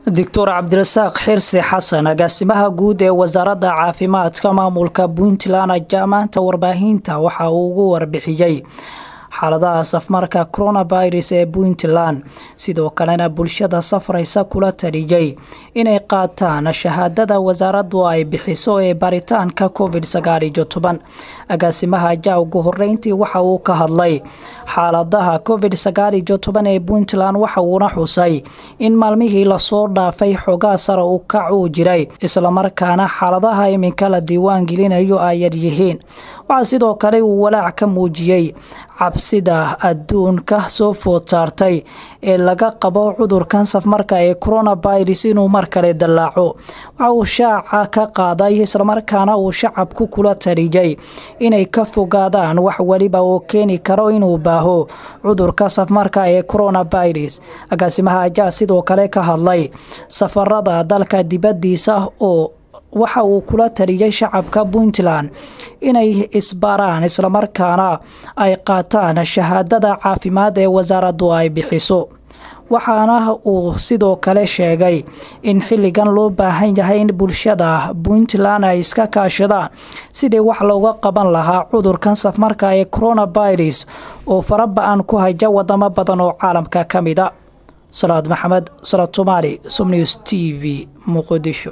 doctor cabdirasaaq xirsi xasan agaasimaha guud ee wasaaradda caafimaadka maamulka puntland ayaa maanta warbaahinta waxa uu ugu warbixiyey xaaladaha safmarka coronavirus ee puntland sidoo kalena bulshada safraysa kula taliyey inay qaataan shahaadada wasaaraddu ay bixiso ee baritaanka covid sagaal iyo toban agaasimaha ayaa ugu horeyntii waxa uu ka hadlay xaaladaha covid sagaal iyo toban ee puntland waxa uuna xusay in maalmihii lasoo dhaafay xogaa sare u kac uu jiray islamarkaana xaaladaha iminka la diiwaan gelinayo ay yaryihiin waxaa sidoo kale uu walaac ka muujiyey cabsida adduunka soo food saartay ee laga qabo cudurkan safmarka ee coronavirus inuu mar kale dallaaco waxa uu shaaca ka qaaday islamarkaana uu shacabku kula taliyey inay ka fogaadaan wax weliba oo keeni karo inuu baaho cudurka safmarka ee coronavirus agaasimaha ayaa sidoo kale ka hadlay safarada dalka dibadiisa oo waxa uu kula taliyey shacabka puntland inay isbaaraan islamarkaana ay qaataan shahaadada caafimaad ee wasaaraddu ay bixiso waxaana uu sidoo kale sheegay in xilligan loo baahan yahay in bulshada puntland ay iska kaashadaan sidii wax looga qaban lahaa cudurkan safmarka ee coronavirus oo faraba-an ku haja wadamo badan oo caalamka ka mida salaad maxamed salaad somaali somnews t v muqdisho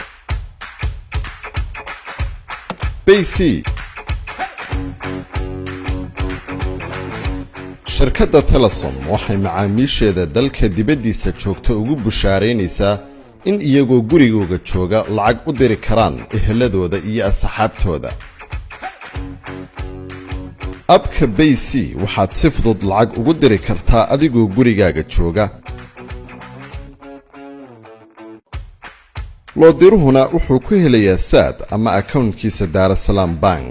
bc shirkadda telesom waxay macaamiisheeda dalka dibaddiisa joogta ugu bushaaraynaysaa in iyagoo gurigooga jooga lacag u diri karaan eheladooda iyo asxaabtooda abka bay c waxaad si fudud lacag ugu diri kartaa adigoo gurigaaga jooga loodiruhuna wuxuu ku helayaa saad ama akownkiisa daarasalaam bank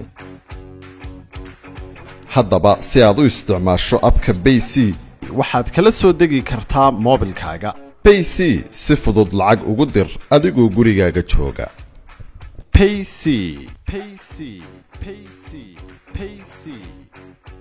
haddaba si aad u isticmaasho abka bay c waxaad kala soo degi kartaa moobilkaaga bay c si fudud lacag ugu dir adigoo gurigaaga jooga payc payc payc payc